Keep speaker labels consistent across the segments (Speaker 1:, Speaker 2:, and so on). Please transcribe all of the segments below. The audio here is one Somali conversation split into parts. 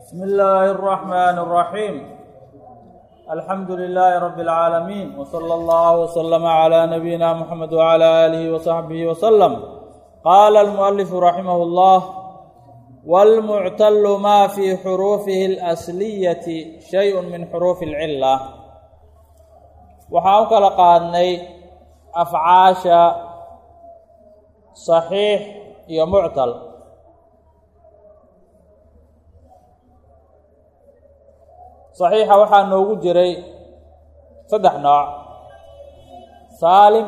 Speaker 1: بسم الله الرحمن الرحيم الحمد لله رب العالمين وصلى الله وسلم على نبينا محمد وعلى آله وصحبه وسلم قال المؤلف رحمه الله والمعتل ما في حروفه الأصلية شيء من حروف العلة waxaan u kala qaadnay afcaasha صaxiix iyo muctal صaxiixa waxaa noogu jiray saddex nooc saalim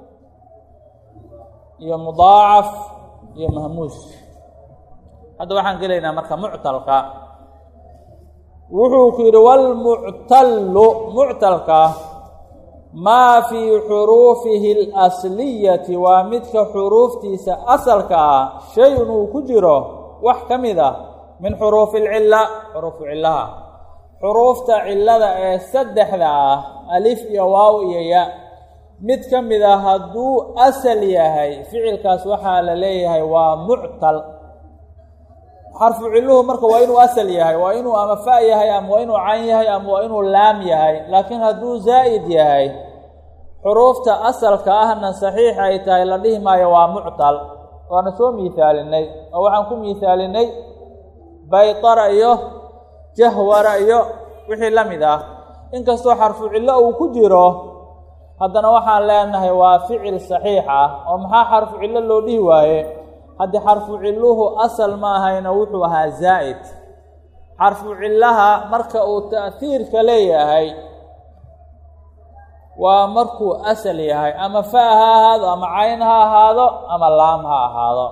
Speaker 1: iyo mudaacaf iyo mahmuus hadda waxaan gelaynaa marka muctalka wuxuu ku yidhi wاlmuctallu muctalka maa fii xuruufihi اlasliyati waa midka xuruuftiisa asalka ah shay-un uu ku jiro wax ka mid ah min xuruufi اlcila xuruufu cilaha xuruufta cilada ee saddexda ah alif iyo waaw iyo ya mid ka mid ah hadduu asal yahay ficilkaas waxaa la leeyahay waa muctal xarfu ciluhu marka waa inuu asal yahay waa inuu ama fa yahay ama waa inuu can yahay ama waa inuu laam yahay laakiin hadduu zaa'id yahay xuruufta asalka ahna saxiix ay tahay la dhihi maayo waa muctal waana soo miihaalinay oo waxaan ku miihaalinay baytara iyo jahwara iyo wixii la mid ah inkastoo xarfu cillo uu ku jiro haddana waxaan leenahay waa ficil saxiix ah oo maxaa xarfu cillo loo dhihi waaye haddii xarfu cilluhu asal ma ahayna wuxuu ahaa zaa'id xarfu cillaha marka uu ta'hiirka leeyahay waa markuu asal yahay ama fa ha ahaado ama cayn ha ahaado ama laam ha ahaado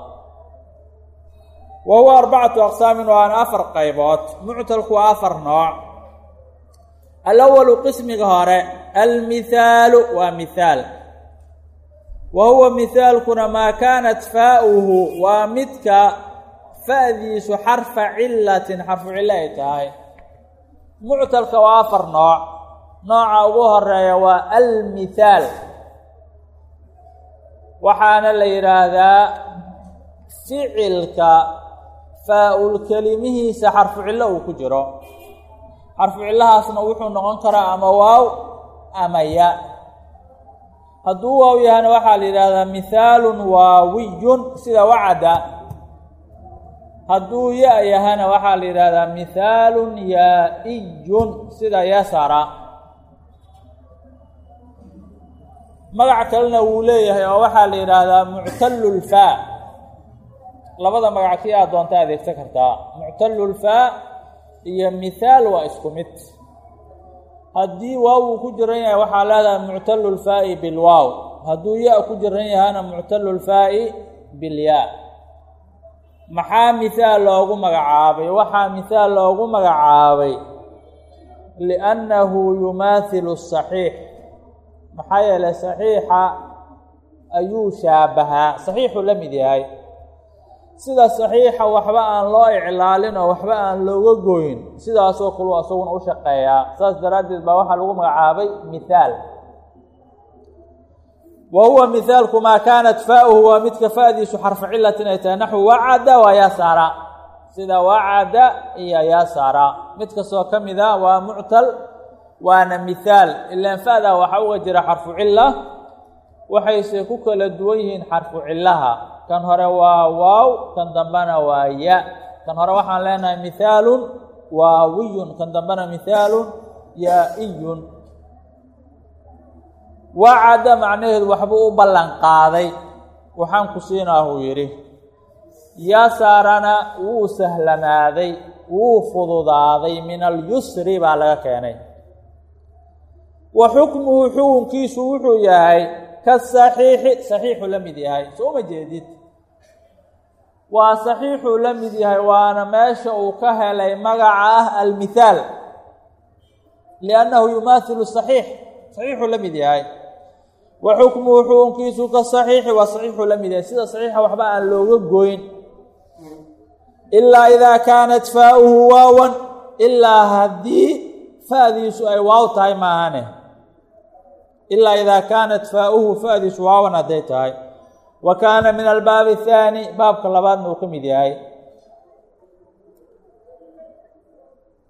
Speaker 1: wa huwa arbacatu aqsaamin waana afar qaybood muctalku waa afar nooc alawalu qismiga hore almihaalu waa mihaal wa huwa mihaalkuna maa kaanat faa'uhu waa midka fa'diisu xarfa cilatin xarfu cillo ay tahay muctalka waa afar nooc nooca ugu horeeya waa almithaal waxaana la yidhaahdaa ficilka faa-ul kelimihiisa xarfu cillo uu ku jiro xarfu cillahaasna wuxuu noqon karaa ama waaw ama ya hadduu waaw yahana waxaa la yidhaahdaa mihaalun waawiyun sida wacada hadduu ya yahana waxaa la yidhaahdaa mihaalun yaa-iyun sida yasara magac kalena wuu leeyahay oo waxaa la yidhaahdaa muctallulfaa labada magac kii aad doonta adeegsan kartaa muctallulfaa iyo mithaal waa isku mid haddii waaw uu ku jiran yahay waxaa leedahay muctallulfaa'i bilwaaw hadduu ya ku jiran yahana muctallulfaa'i bilyaa maxaa mithaal loogu magacaabay waxaa mithaal loogu magacaabay liannahu yumaathilu saxiix maxaa yeelay saxiixa ayuu shaabahaa saxiixuu la mid yahay sida saxiixa waxba aan loo iclaalin oo waxba aan looga goyn sidaasoo kalu asaguna u shaqeeyaa saas daraaddeed baa waxaa lagu magacaabay mithaal wa huwa mihaalku maa kaanat faa'uhu waa midka fa'diisu xarfu cilatin ay tahay naxwu wacada waa yaasara sida wacada iyo yaasara mid kastoo ka mid a waa muctal waana mithaal ilaan fa'daa waxaa uga jira xarfu cilla waxayse ku kala duwan yihiin xarfu cillaha kan hore waa waaw kan dambena waa ya kan hore waxaan leenahay mihaalun waawiyun kan dambena mihaalun yaa-iyun wacada macnaheedu waxbuu u ballan qaaday waxaan ku siinaa huu yidhi yasaarana wuu sahlanaaday wuu fududaaday min alyusri baa laga keenay wa xukmuhu xukunkiisu wuxuu yahay ka saxiixi saxiixuu la mid yahay soo uma jeedid waa saxiixuu la mid yahay waana meesha uu ka helay magaca ah almithaal liannahu yumaathilu saxiix saxiixuu la mid yahay wa xukmuhu xukunkiisu ka saxiixi waa saxiixuu la mid yahay sida saxiixa waxba aan looga goyn ilaa idaa kaanat faa'uhu waawan ilaa haddii fa'diisu ay waaw tahay maahane ilaa idaa kaanat faa'uhu fa'diisu waawan hadday tahay wa kaana min albaabi athaani baabka labaadna uu ka mid yahay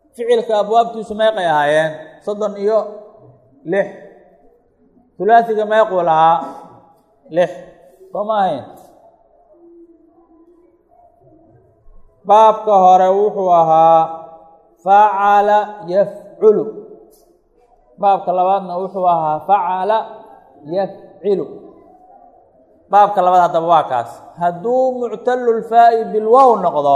Speaker 1: ficilka abwaabtiisu meeqay ahaayeen soddon iyo lix hulaasiga meequu lahaa lix soo ma ahayn baabka hore wuxuu ahaa facala yafculu baabka labaadna wuxuu ahaa facala yafcilu baabka labaad haddaba waa kaas hadduu muctalulfaa'i bilwow noqdo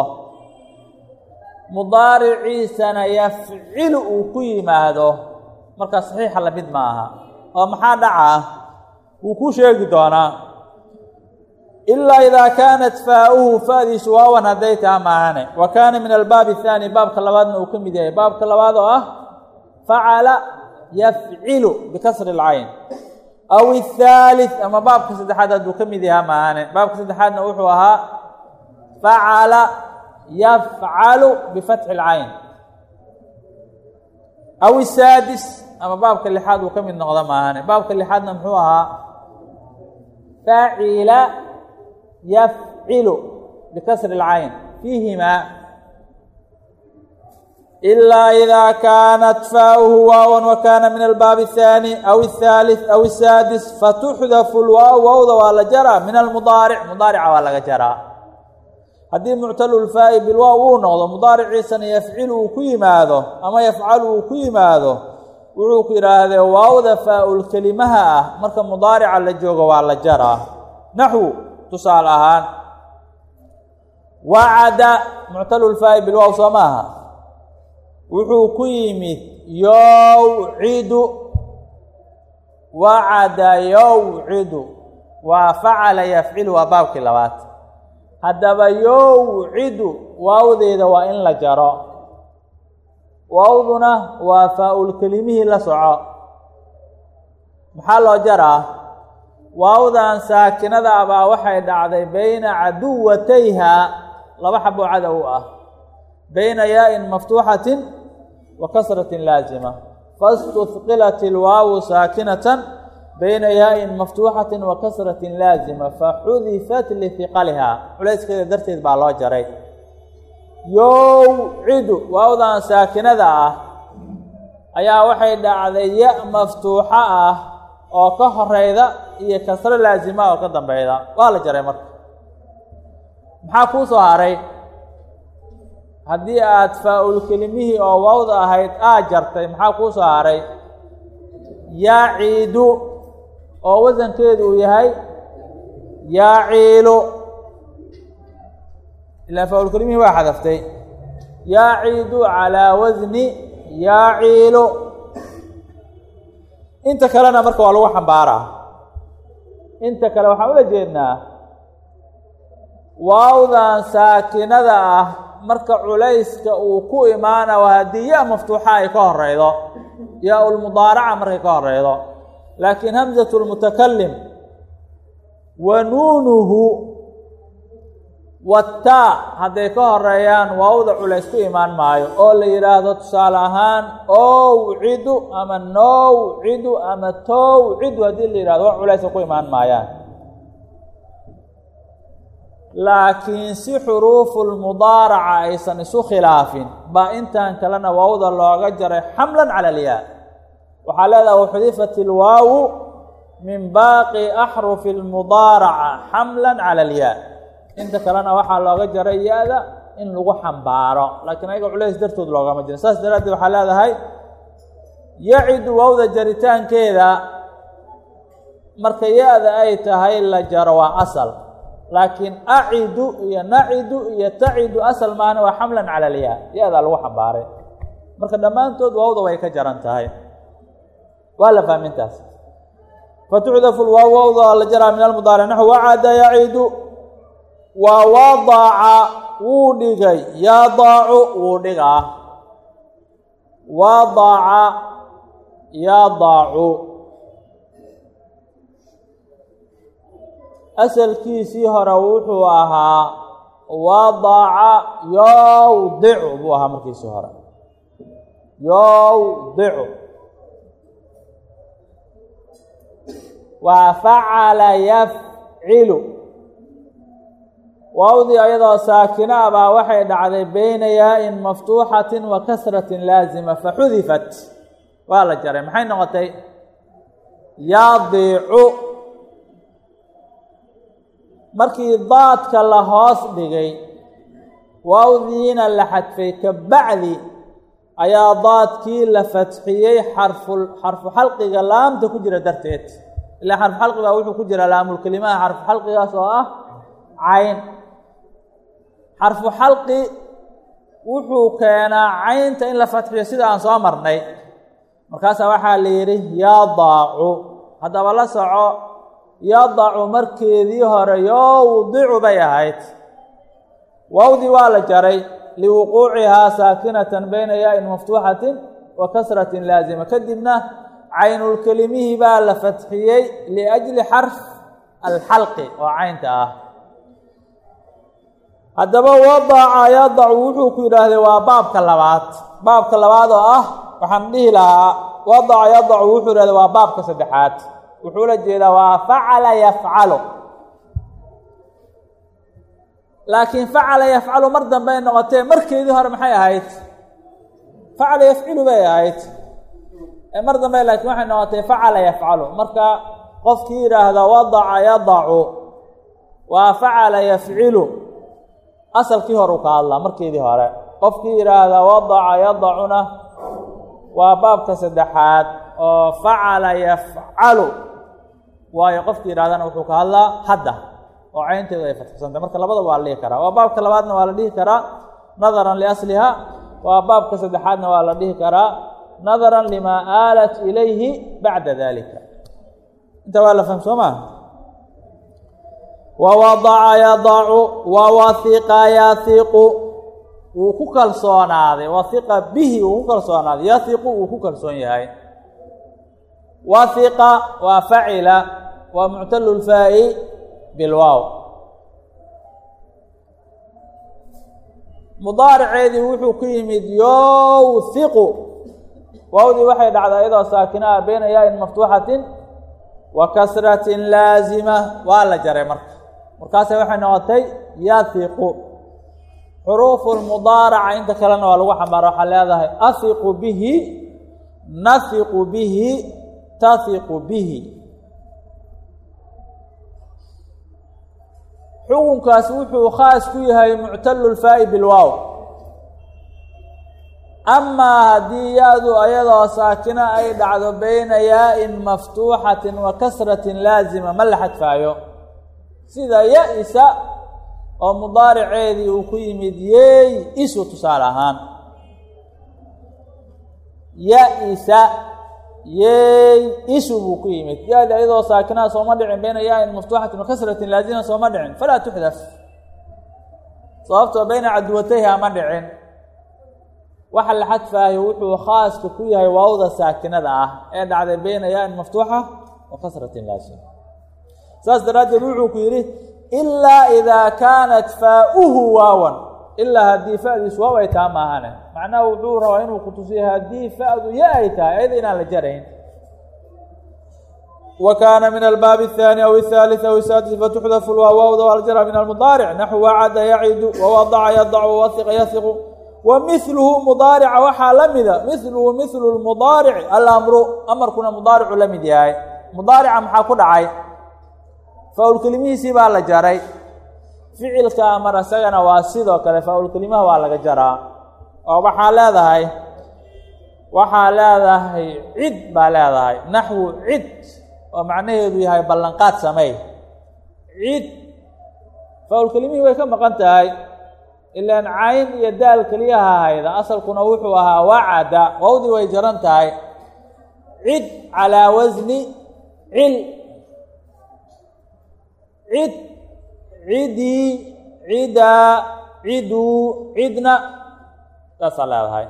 Speaker 1: mudaariciisana yafcilu uu ku yimaado markaa saxiixa lamid ma aha oo maxaa dhacaa wuu ku sheegi doonaa ilaa idaa kaanat faa'uhu fa'diisu waawan hadday taha maahane wa kaana min albaabi athaani baabka labaadna uu ka mid yahay baabka labaad oo ah facala yafcilu bikasri alcayn aw athaalith ama baabka saddexaad hadduu ka mid yahaa maahane baabka saddexaadna wuxuu ahaa facala yafcalu bifatxi alcayn aw isaadis ama baabka lixaad uu ka mid noqdo maahane baabka lixaadna muxuu ahaa facila yafcilu bikasri alcayn fiihimaa ilaa idaa kaanat faa'uhu waawan wa kaana min albaabi athaani aw athaalith aw asaadis fatuxdafu lwaaw waawda waa la jaraa min almudaaric mudaarica waa laga jaraa haddii muctalulfaa'i bilwaaw uu noqdo mudaariciisana yafcilu uu ku yimaado ama yafcalu uu ku yimaado wuxuu ku yidhaahdee waawda faa-ul kelimaha ah marka mudaarica la joogo waa la jaraa naxwu tusaale ahaan wacada muctalulfaa'i bilwaaw soo maaha wuxuu ku yimid yowcidu wacada yowcidu waa facala yafcilu waa baabkii labaad haddaba yowcidu waawdeeda waa in la jaro waawduna waa faa-ul kelimihii la soco maxaa loo jaraa waawdan saakinada abaa waxay dhacday bayna caduwatayha laba xaboo cadow ah bayna yaa-in maftuuxatin wa kasratin laasima faاstuhqilat ilwaawu saakinatan bayna yaa-in maftuuxatin wa kasratin laasima faxudifat lihiqaliha culayskeeda darteed baa loo jaray yowcidu waawdan saakinada ah ayaa waxay dhacday ya maftuuxo ah oo ka horeyda iyo kasro laasima oo ka dambeyda waa la jaray marka maxaa kuu soo haray haddii aad faa-ul kelimihii oo waawda ahayd aad jartay maxaa kuu soo haray yaciidu oo wasankeedu uu yahay yaciilu ilaa faa-ul kelimihii waa xadaftay yaciidu calaa wasni yaciilu inta kalena marka waa lagu xambaaraa inta kale waxaan ula jeednaa waawdan saakinada ah marka culayska uu ku imaana waa haddii ya maftuuxa ay ka horeydo yaa ulmudaaraca markay ka horeydo laakiin hamsatu lmutakalim wa nuunuhu wataa hadday ka horeeyaan waawda culays ku imaan maayo oo la yidhaahdo tusaale ahaan owcidu ama nowcidu ama towcidu haddii la yidhahdo wax culaysa ku imaan maayaan laakiin si xuruufulmudaaraca aysan isu khilaafin baa intan kalena waawda looga jaray xamlan cala alyaa waxaa leedaha waxudifat ilwaawu min baaqi axrufi lmudaaraca xamlan cala alyaa inta kalena waxaa looga jaray ya-da in lagu xambaaro laakiin ayaga culays dartood loogama jirin saas daraaddeed waxaa leedahay yacidu waawda jaritaankeeda marka ya-da ay tahay la jaro waa asal laakiin acidu iyo nacidu iyo tacidu asal maana waa xamlan cala alyaa ya-daa lagu xambaaray marka dhammaantood waawda way ka jaran tahay waa la fahmintaas fatuxdafu lwaaw waawda la jaraa min almudaaric naxu wacada yacidu waa wadaca wuu dhigay yadaacu wuu dhigaa wadaca yadaacu asalkiisii hore wuxuu ahaa wadaca yowdicu buu ahaa markiisii hore yowdicu waa facala yafcilu waawdii ayadoo saakina a baa waxay dhacday beyna yaa-in maftuuxatin wa kasratin laazima faxudifat waa la jaray maxay noqotay yaadiicu markii daadka la hoos dhigay waawdiina la xadfay ka bacdi ayaa daadkii la fatxiyey xarfu xarfu xalqiga laamta ku jira darteed ilaa xarfu xalqiga wuxuu ku jira laamulkelimaha xarfu xalqigaas oo ah cayn xarfu xalqi wuxuu keenaa caynta in la fatxiyo sida aan soo marnay markaasaa waxaa la yidhi yadaacu haddaba la soco yadacu markeedii hore yowdicu bay ahayd waawdii waa la jaray liwuquucihaa saakinatan bayna yaa-in maftuuxatin wa kasratin laazima kadibna caynulkelimihii baa la fatxiyey liajli xarf alxalqi oo caynta ah haddaba wadaca yadacu wuxuu ku yidhaahday waa baabka labaad baabka labaad oo ah waxaan dhihi lahaa wadaca yadacu wuxuu yidhahday waa baabka saddexaad wuxuu la jeedaa waa facala yafcalu laakiin facala yafcalu mar dambey noqotee markeedii hore maxay ahayd facala yafcilu bay ahayd mar dambe laakiin waxay noqotay facala yafcalu marka qofkii yidhaahda wadaca yadacu waa facala yafcilu asalkii hore u ka hadlaa markeedii hore qofkii yidhaahda wadaca yadacuna waa baabka saddexaad oo facala yafcalu waayo qofkii yidhahdana wuxuu ka hadlaa hadda oo caynteedu ay fatxisantay marka labadaba waa la dhihi karaa waa baabka labaadna waa la dhihi karaa nadaran liasliha waa baabka saddexaadna waa la dhihi karaa nadaran limaa aalat ilayhi bacda dalika inta waa la fahm soo maa wawadaca yadacu wawahiqa yahiqu wuu ku kalsoonaaday wahiqa bihi wuu ku kalsoonaaday yahiqu wuu ku kalsoon yahay wahiqa waa facila waa muctalu lfaa'i bilwaaw mudaariceedii wuxuu ku yimid yowhiqu waawdii waxay dhacdaa iyadoo saakinaha beyna yaa-in maftuuxatin wa kasratin laazima waa la jaray marka markaase waxay noqotay yahiqu xuruufu lmudaaraca inta kalena waa lagu xambaara waxaa leedahay ahiqu bihi nahiqu bihi tahiqu bihi xukunkaas wuxuu khaas ku yahay muctalu lfaa'i bilwaaw amaa haddii ya-du ayadoo saakino ay dhacdo beyna yaa-in maftuuxatin wa kasratin laazima ma la xadfaayo sida ya-isa oo mudaariceedii uu ku yimid yeey isu tusaale ahaan ya-isa yeey isu buu ku yimid ya-di ayadoo saakinaha sooma dhicin beyna yaa-in maftuuxatin wa kasratin laazima sooma dhicin falaa tuxdaf sababtoo beyna caduwatayha ma dhicin waxa la xadfaayo wuxuu khaaska ku yahay waawda saakinada ah ee dhacday beyna yaa-in maftuuxa wa kasratin laazima saas daraaddeed wuxuu ku yidhi ilaa idaa kaanat faa-uhu waawan ilaa haddii fa-diisu waaw ay taha maahane macnaha wuxuu rabaa inuu ku tusiyo haddii fa-du ya ay tahay ayada inaan la jarayn wa kaana min albaabi الthaani aw الثaalث aw الsaadis fatuxdafu lwaawawda waljara min almudaaric naxu wacada yacidu wawadaca yadacu wahiqa yahiqu wa miluhu mudaarica waxaa la mida miluhu milu lmudaarici alamru amarkuna mudaaricu la mid yahay mudaarica maxaa ku dhacay faa-ulkelimihiisii baa la jaray ficilka amar isagana waa sidoo kale faa-ulkelimaha waa laga jaraa oo waxaa leedahay waxaa leedahay cid baa leedahay naxwu cid oo macnaheedu yahay ballanqaad sameey cid faa-ulkelimihii way ka maqan tahay ilaan cayn iyo daal keliyaha hayda asalkuna wuxuu ahaa wacada wawdii way jaran tahay cid calaa wasni cil cid cidii cidaa ciduu cidna saasaa leedahay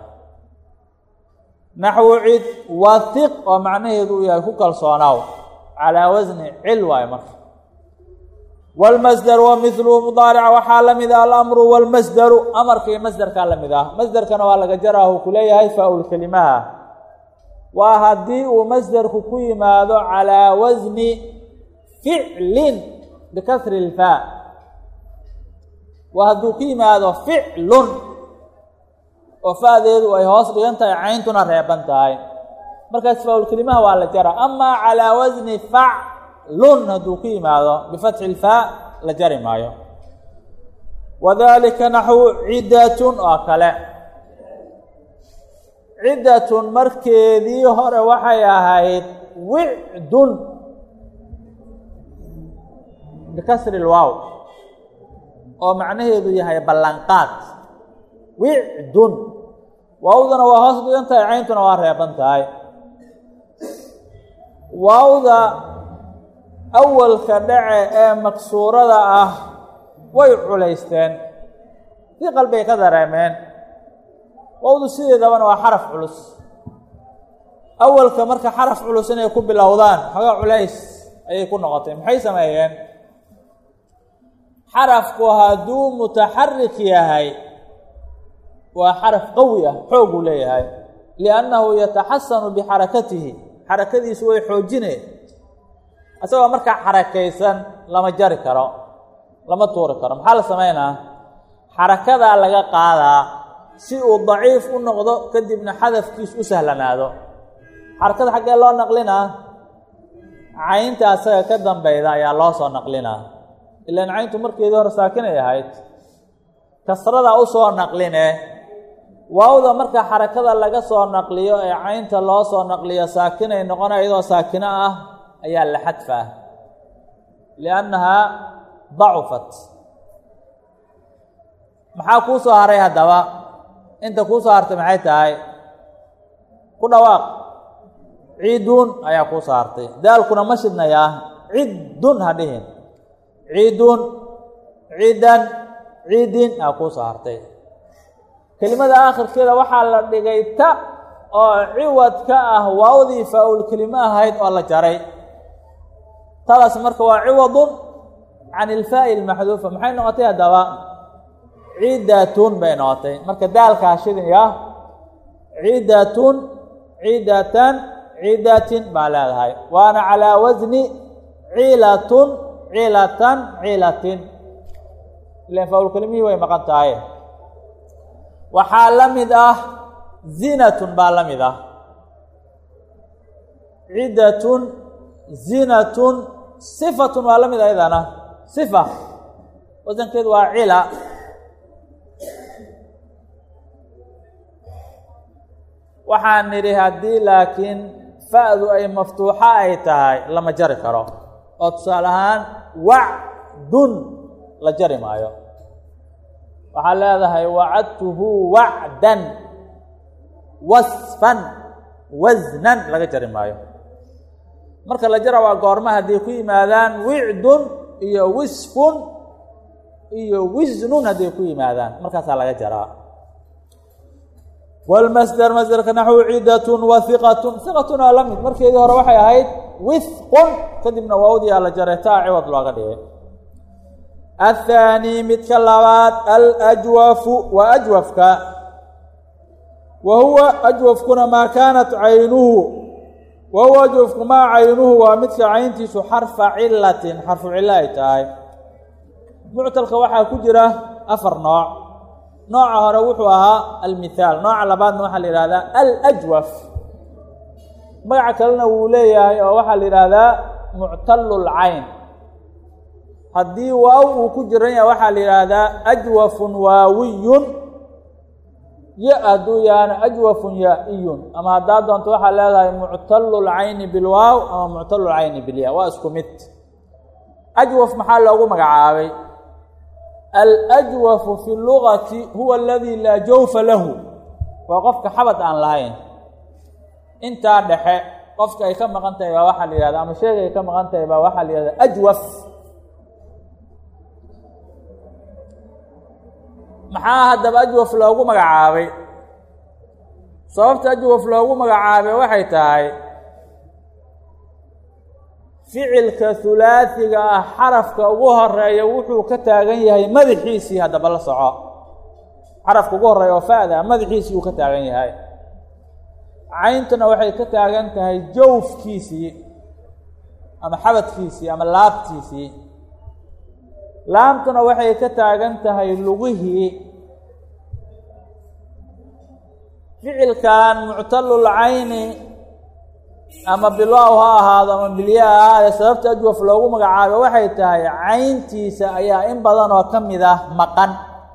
Speaker 1: naxwu cid wahiq oo macnaheedu uu yahay ku kalsoonaaw calaa wasni cil waayo marka wاlmasder wa miluhu mudaarica waxaa la mid ah alamru wاlmasderu amarka iyo masderkaa la mid ah masderkana waa laga jaraahu ku leeyahay faa-ulkelimaha waa haddii uu masderku ku yimaado calaa wasni ficlin bikasri اlfaa waa hadduu ku yimaado ficlun oo fa'deedu ay hoos dhigan tahay cayntuna reeban tahay markaas faa-ulkelimaha waa la jara amaa calaa wasni faclun hadduu ku yimaado bifatxi ilfaa la jari maayo wadalika naxwu ciddatun oo kale ciddatun markeedii hore waxay ahayd wicdun bikasri lwaaw oo macnaheedu yahay ballanqaad wicdun waawdana waa hoos dhigan tahay cayntuna waa reeban tahay waawda awalka dhace ee maksuurada ah way culaysteen si qalbay ka dareemeen waawdu sideedabana waa xaraf culus awalka marka xaraf culus inay ku bilowdaan xoogaa culays ayay ku noqotay maxay sameeyeen xarafku hadduu mutaxarik yahay waa xaraf qawi ah xooguu leeyahay liannahu yataxasanu bixarakatihi xarakadiisu way xoojineen isagoo markaa xarakaysan lama jari karo lama tuuri karo maxaa la samaynaa xarakadaa laga qaadaa si uu daciif u noqdo kadibna xadafkiis u sahlanaado xarakada xaggee loo naqlinaa caynta asaga ka dambeyda ayaa loo soo naqlinaa ilaan cayntu markeedii hore saakinay ahayd kasradaa u soo naqline waawda marka xarakada laga soo naqliyo ee caynta loo soo naqliyo saakinay noqona iyadoo saakino ah ayaa la xadfaa liannahaa dacufat maxaa kuu soo haray haddaba inta kuu soo hartay maxay tahay ku dhawaaq ciidun ayaa kuu soo hartay daalkuna ma shidnayaa ciddun ha dhihin ciidun ciidan ciidin aa kuu soo hartay kelimada aakhirkeeda waxaa la dhigay ta oo ciwad ka ah waawdii faa-ul kelimo ahayd oo la jaray tadaas marka waa ciwadun can ilfaa'i ilmaxduufa maxay noqotay haddaba ciidatun bay noqotay marka daalkaa shidaya ciidatun ciidatan ciidatin baa leedahay waana calaa wasni ciilatun ciilatan ciilatin ilan faa-ul kelimihii way maqan tahay waxaa la mid ah zinatun baa la mid ah ciddatun zinatun sifatun waa la mid ayadana sifa wasankeedu waa cila waxaan nidhi haddii laakiin fa-du ay maftuuxo ay tahay lama jari karo oo tusaale ahaan wacdun la jari maayo waxaa leedahay wacadtuhu wacdan wasfan wasnan laga jari maayo marka la jara waa goorma hadday ku yimaadaan wicdun iyo wisfun iyo wisnun hadday ku yimaadaan markaasaa laga jaraa wlmasder masderka naxwu cidatun wa hiqatun hiqatun waa la mid markeedii hore waxay ahayd withqun kadibna waawdii aa la jaray taa ciwad looga dhigay athaani midka labaad alajwafu waa ajwafka wa huwa ajwafkuna maa kaanat caynuhu wa huwa ajwafku maa caynuhu waa midka cayntiisu xarfa cilatin xarfu cilo ay tahay muctalka waxaa ku jira afar nooc nooca hore wuxuu ahaa almithaal nooca labaadna waxaa la yihahdaa alajwaf magaca kalena wuu leeyahay oo waxaa la yidhaahdaa muctalulcayn haddii waaw uu ku jiran yahay waxaa la yidhaahdaa ajwafun waawiyun ya hadduu yahana ajwafun yaa-iyun ama haddaa doonto waxaa leedahay muctalulcayni bilwaaw ama muctalulcayni bilya waa isku mid ajwaf maxaa loogu magacaabay alajwafu fi lugati huwa aladii laa jawfa lahu waa qofka xabad aan lahayn intaa dhexe qofka ay ka maqan tahay baa waxaa la yihahda ama sheega ay ka maqan tahay baa waxaa la yihahda ajwaf maxaa haddaba ajwaf loogu magacaabay sababta ajwaf loogu magacaabay waxay tahay ficilka hulaasiga ah xarafka ugu horeeya wuxuu ka taagan yahay madaxiisii haddaba la soco xarafka ugu horeeya oo fa-da madaxiisii uu ka taagan yahay cayntuna waxay ka taagan tahay jawfkiisii ama xabadkiisii ama laabtiisii laamtuna waxay ka taagan tahay lugihii ficilkan muctalul cayni ama bilwaaw ha ahaado ama bilya ha ahaade sababta ajwaf loogu magacaabo waxay tahay cayntiisa ayaa in badan oo ka mid ah maqan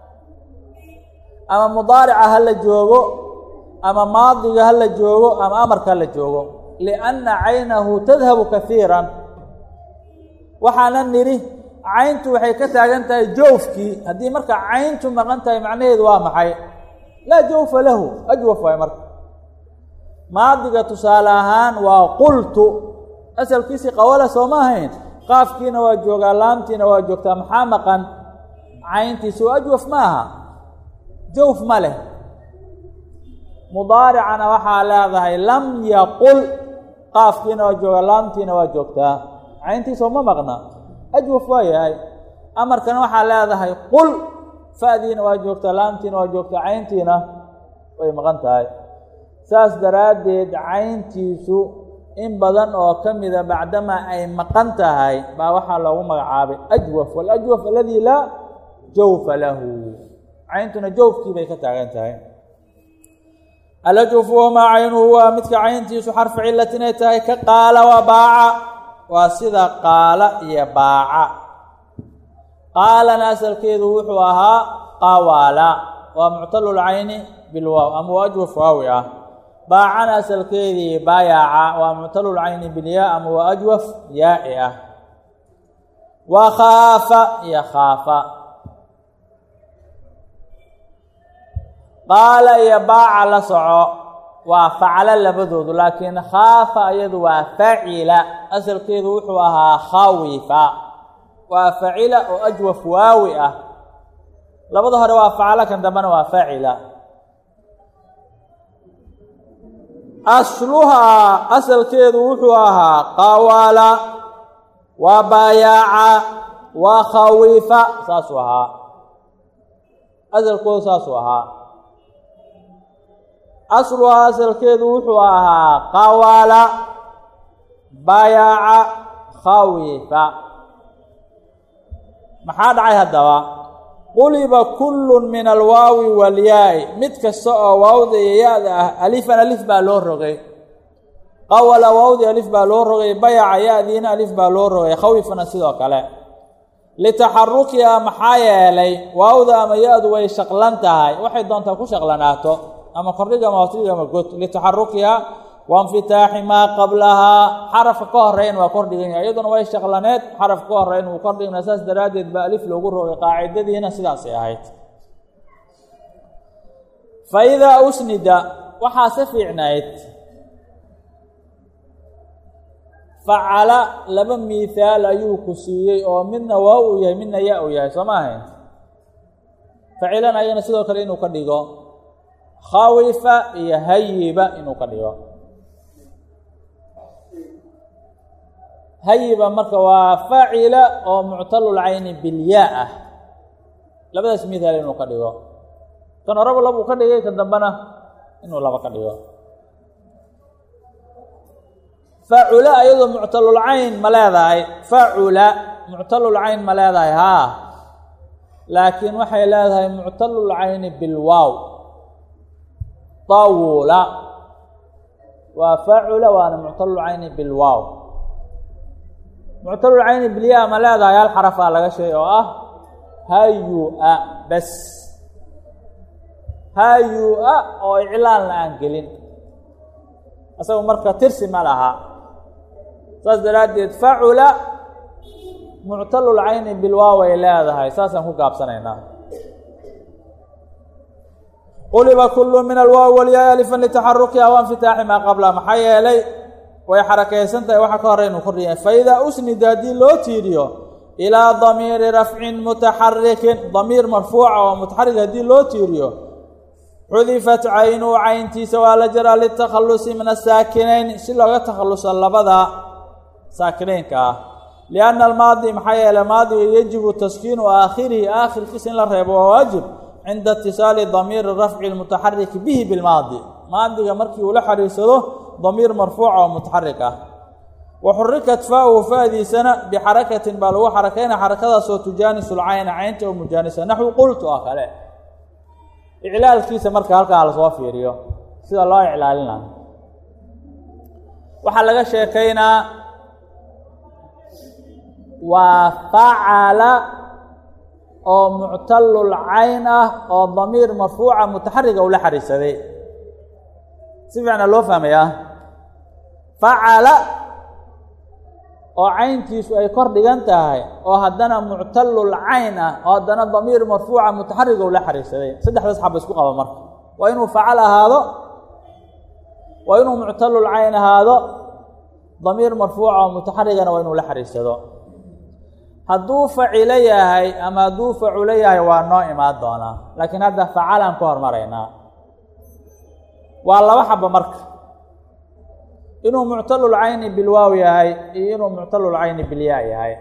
Speaker 1: ama mudaarica ha la joogo ama maadiga ha la joogo ama amarka ha la joogo lianna caynahu tadhabu kaiiran waxaana nidhi cayntu waxay ka taagan tahay jawfkii haddii marka cayntu maqan tahay macnaheedu waa maxay laa jawfa lahu ajwaf waay marka maadiga tusaale ahaan waa qultu asalkiisii qawala soo ma ahayn qaafkiina waa joogaa laamtiina waa joogtaa maxaa maqan cayntiisi oo ajwaf ma aha jawf ma leh mudaaricana waxaa leedahay lam yaqul qaafkiina waa joogaa laamtiina waa joogtaa cayntiisoo ma maqna ajwaf waa yahay amarkana waxaa leedahay qul fa'diina waa joogtaa laamtiina waa joogtaa cayntiina way maqan tahay saas daraaddeed cayntiisu in badan oo ka mida bacdamaa ay maqan tahay baa waxaa loogu magacaabay ajwaf waljwaf aladii laa jawfa lahu cayntuna jawfkii bay ka taagan tahay alajwfu wamaa caynuhu waa midka cayntiisu xarfu cilat inay tahay ka qaala wa baaca waa sida qaala iyo baaca qaalana asalkeedu wuxuu ahaa qawaala waa muctalulcayni bilwaaw ama waa ajwaf waawi ah baacana asalkeedii baayaca waa muctalulcayni bilyaa ama waa ajwaf yaaci ah wa khaafa iyo khaafa qaala iyo baaca la soco waa faclo labadoodu laakiin khaafa iyadu waa facila asalkeedu wuxuu ahaa khawifa waa facila oo ajwaf waawi ah labada hore waa faclo kan dambena waa facila asluhaa asalkeedu wuxuu ahaa qawala waa baayaaca waa khawifa saasuu ahaa asalkoodu saasuu ahaa asluhaa asalkeedu wuxuu ahaa qawala bayaaca khawifa maxaa dhacay haddaba quliba kullu min alwaawi walyaa'i mid kasta oo waawda iyo ya-da ah alifan alif baa loo rogay qawala waawdi alif baa loo rogay bayaca ya-diina alif baa loo rogay khawifana sidoo kale litaxarukiha maxaa yeelay waawda ama ya-du way shaqlan tahay waxay doontaa ku shaqlanaato ama kordhiga ama hoosdhiga ama god litaxarukiha wainfitaaxi maa qablahaa xarafka ka horeyn waa kordhigan yahay iyaduna way shaqlaneed xarafka ka horeyn wuu kordhigna saas daraaddeed baa alif loogu rogay qaacidadiina sidaasay ahayd fa idaa usnida waxaa se fiicnayd facala laba miihaal ayuu ku siiyey oo midna waa uu yahay midna ya uu yahay soo ma ahayn facilan ayana sidoo kale inuu ka dhigo khawifa iyo hayiba inuu ka dhigo hayiba marka waa facila oo muctalulcayni bilyaa ah labadaas mihaal inuu ka dhigo kan horeba labuu ka dhigay kan dambena inuu laba ka dhigo facula ayadoo muctalulcayn ma leedahay facula muctalulcayn ma leedahay haa laakiin waxay leedahay muctalulcayni bilwaaw tawula waa facula waana muctalulcayni bilwaaw muctalulcayni bilyaa ma leedahay hal xarafaa laga sheegay oo ah hayu-a bes hayu-a oo iclaanla aan gelin isaga marka tirsi ma laha saas daraaddeed facula muctalulcayni bilwaaw ay leedahay saasaan ku gaabsanaynaa quliba kullu min alwaawi walyaa alifan litaxarukiha wainfitaaxi maa qabla maxaa yeelay way xarakaysan tahay waxa ka hore inuu kordhiya faidaa usnida haddii loo tiiriyo ilaa damiiri rafcin mutaxarikin damiir marfuuca oo mutaxarik haddii loo tiiriyo xudifat caynuhu cayntiisa waa la jaraa litakhalusi min asaakinayn si looga takhaluso labada saakinaynka ah lianna almaadi maxaa yeeley maadiga yajibu taskiinu aakhirihi aakhirkiisa in la reebo waa waajib cinda itisaali damiiri rafci lmutaxariki bihi bilmaadi maadiga markii uu la xariirsado damiir marfuuca oo mutaxarik ah waxurikat faahu faadiisana bixarakatin baa lagu xarakayna xarakadaasoo tujaanisu lcayna caynta oo mujaanisa naxwi qultu oo kale iclaalkiisa marka halkaa lasoo fiiriyo sida loo iclaalinayo waxaa laga sheekaynaa waa facala oo muctalul cayn ah oo damiir marfuuca mutaxariga ula xariisaday si fiicna loo fahmayaa facala oo cayntiisu ay kor dhigan tahay oo haddana muctalul cayn ah oo haddana damiir marfuuca mutaxariga ula xariirsaday saddexdaas xaba isku qaba marka waa inuu facal ahaado waa inuu muctalul cayn ahaado damiir marfuuca oo mutaxarigana waa inuu la xariirsado hadduu facilo yahay ama hadduu faculo yahay waa noo imaan doonaa laakiin hadda facalaan ka hormaraynaa waa laba xaba marka inuu muctalul cayni bilwaaw yahay iyo inuu muctalul cayni bilyaa yahay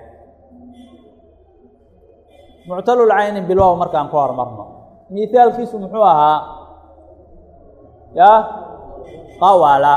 Speaker 1: muctalul cayni bilwaaw markaan ka hormarno mihaalkiisu muxuu ahaa ya qawala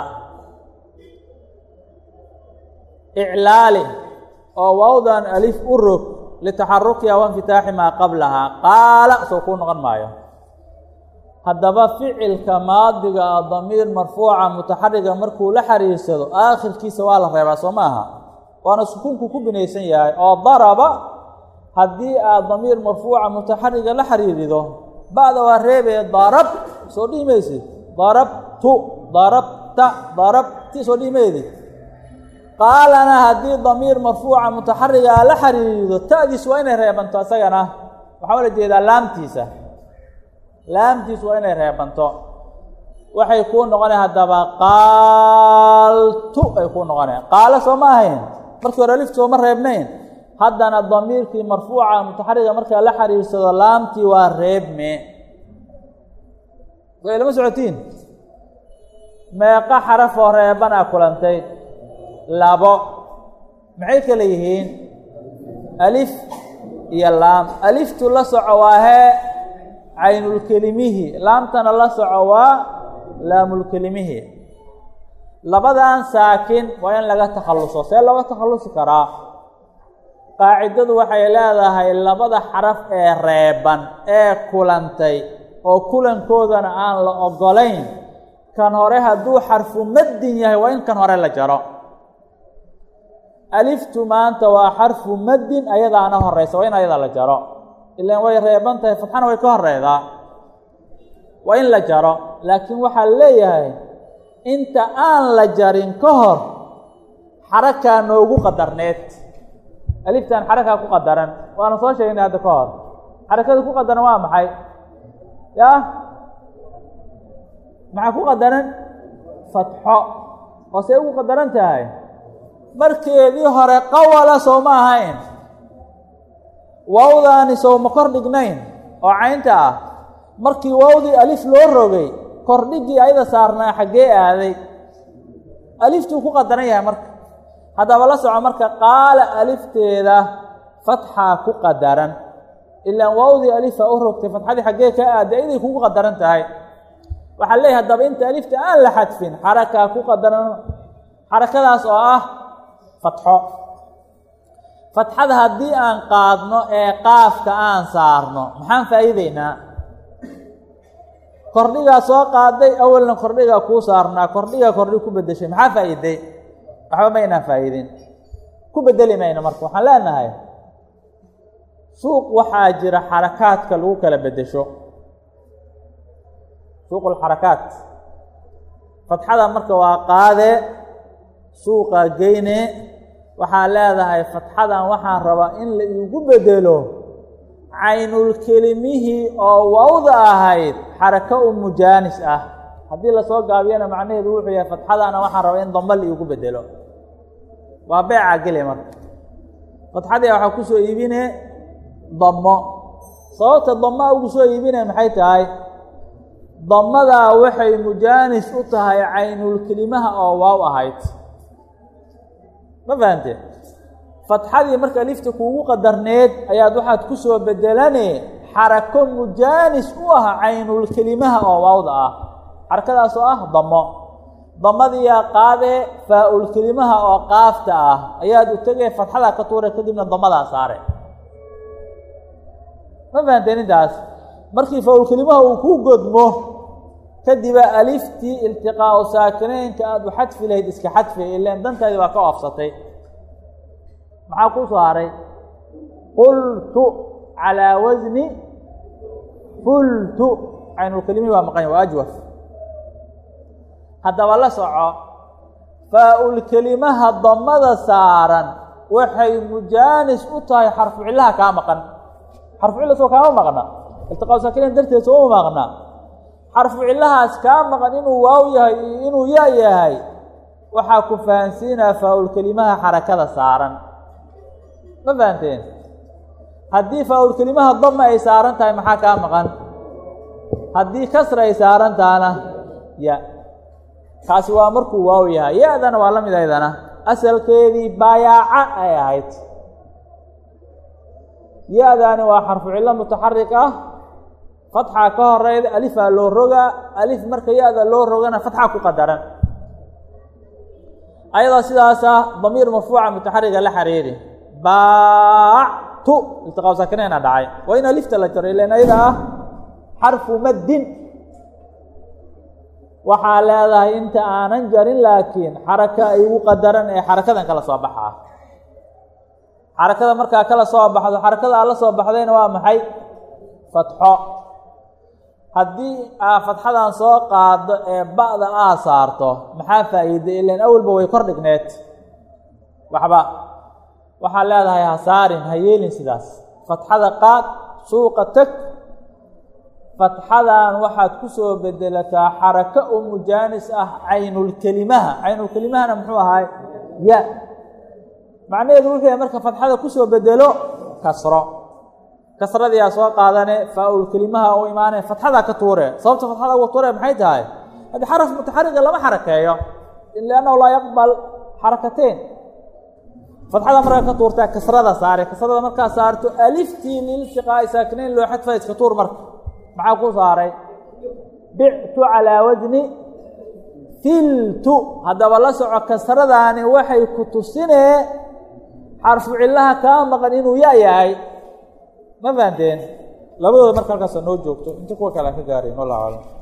Speaker 1: iclaali oo waawdan alif u rog litaxarukiha wainfitaaxi maa qablahaa qaala soo kuu noqon maayo haddaba ficilka maadiga ah damiir marfuuca mutaxariga markuu la xariirsado aakhirkiisa waa la reebaa soo maaha waana sukuunku ku binaysan yahay oo daraba haddii aad damiir marfuuca mutaxariga la xariirido ba'da waa reebee darab soo dhihi maysid darabtu darabta darabti soo dhihi maydi qaalana haddii damiir marfuuca mutaxarigaa la xariirido ta'diis waa inay reebanto isagana waxaa la jeedaa laamtiisa laamtiis waa inay reebanto waxay kuu noqonay haddaba qaaltu ay kuu noqoneen qaalo soo ma ahayn markii hore lift sooma reebnayn haddana damiirkii marfuuca mutaxariga markaa la xariirsado laamtii waa reebme way lama socotiin meeqa xarafoo reebanaa kulantay labo maxay kale yihiin alif iyo laam aliftu la soco waa hee caynulkelimihi laamtana la soco waa laamulkelimihi labadan saakin waa in laga takhalluso see looga takhallusi karaa qaacidadu waxay leedahay labada xaraf ee reeban ee kulantay oo kulankoodana aan la ogolayn kan hore hadduu xarfu maddin yahay waa in kan hore la jaro aliftu maanta waa xarfu maddin ayadaana horeysa waa in ayada la jaro ilaan way reeban tahay fatxana way ka horeydaa waa in la jaro laakiin waxaa leeyahay inta aan la jarin ka hor xarakaa noogu qadarneed aliftan xarakaa ku qadaran waana soo sheegnay hadda ka hor xarakada ku qadaran waa maxay ya maxaa ku qadaran fatxo oo see ugu qadaran tahay markeedii hore qawala soo ma ahayn waawdaani sow ma kor dhignayn oo caynta ah markii waawdii alif loo rogay kordhigii ayada saarnaa xaggee aaday aliftuu ku qadaran yahay marka haddaba la soco marka qaala alifteeda fatxaa ku qadaran ilaan waawdii alifa u rogtay fatxadii xaggee ka aaday ayaday kugu qadaran tahay waxaa leeyahay haddaba inta alifta aan la xadfin xarakaa ku qadaran xarakadaas oo ah fatxo fatxada haddii aan qaadno ee qaafka aan saarno maxaan faa'iideynaa kordhigaa soo qaaday awalna kordhigaa kuu saarnaa kordhigaa kordhi ku beddeshay maxaa faa'iiday waxba maynaan faa'iidin ku beddeli mayno marka waxaan leenahay suuq waxaa jira xarakaadka lagu kala beddesho suuqulxarakaat fatxada marka waa qaadee suuqaa geyne waxaa leedahay fatxadan waxaan rabaa in la iigu bedelo caynulkelimihii oo wawda ahayd xarako u mujaanis ah haddii lasoo gaabiyana macnaheedu wuxuu yahay fatxadana waxaan rabaa in damba la iigu bedelo waa beecaa gele marka fatxadii waxaa ku soo iibine dammo sababta dammaa ugu soo iibine maxay tahay damadaa waxay mujaanis u tahay caynulkelimaha oo waaw ahayd ma fahamtee fatxadii marka lifta kuugu qadarneed ayaad waxaad ku soo bedelane xarako mujaanis u ah caynulkelimaha oo waawda ah xarakadaas oo ah damo damadiyaa qaadee faa-ul kelimaha oo qaafta ah ayaad u tegay fatxadaa ka tuure kadibna damadaa saare ma fahanteen intaas markii faa-ul kelimaha uu ku godmo kadiba aliftii iltiqaau saakinaynka aada u xadfi lahayd iska xadfi ileen dantaadii baa ka oofsatay maxaa kuu soo haray qultu calaa wasni fultu caynulkelimihi waa maqanya waa ajwaf haddaba la soco faa-ul kelimaha damada saaran waxay mujaanis u tahay xarfu cillaha kaa maqan xarfu cilla soo kaama maqna iltiqaau saakinayn darteed soo uma maqna xarfu cillahaas kaa maqan inuu waaw yahay iyo inuu ya yahay waxaa ku fahansiinaa faa-ul kelimaha xarakada saaran ma fahanteen haddii faa-ul kelimaha dama ay saaran tahay maxaa kaa maqan haddii kasra ay saaran tahana ya kaasi waa markuu waaw yahay ya-dana waa la mid aydana asalkeedii baayaaca ay ahayd ya-daani waa xarfu cillo mutaxarik ah fatxaa ka horeyda alifaa loo rogaa alif marka ya-da loo rogana fatxaa ku qadaran ayadoo sidaasa damiir marfuuca mutaxariga la xariiri baactu iltiqaa saakinaynaa dhacay waa in alifta la jaro ilan ayada ah xarfu maddin waxaa leedahay inta aanan jarin laakiin xaraka ay ugu qadaran ee xarakadan kala soo baxaa xarakada markaa kala soo baxdo xarakada aad la soo baxdayna waa maxay fatxo haddii aa fatxadan soo qaado ee ba'da aa saarto maxaa faa'iiday ilan awalba way kor dhigneed waxba waxaa leedahay ha saarin ha yeelin sidaas fatxada qaad suuqa teg fatxadan waxaad ku soo bedelataa xarako u mujaanis ah caynulkelimaha caynulkelimahana muxuu ahaay ya macnaheedu wuxuu yahay marka fatxada kusoo bedelo kasro kasradiyaa soo qaadane faa-ul kelimaha u imaanee fatxadaa ka tuure sababta fatxada uga tuure maxay tahay haddii xaraf mutaxariga lama xarakeeyo liannahu laa yaqbal xarakateyn fatxada markaa ka tuurtaa kasrada saare kasrada markaa saarto aliftii liltiqaa'i saakinayn loo xadfa iska tuur marka maxaa ku saaray bictu calaa wasni filtu haddaba la soco kasradaani waxay ku tusinee xarfu cillaha kaa maqan inuu ya yahay ma fahanteen labadooda marka halkaasa noo joogto inta kuwa kale aan ka gaaray wallahu aclam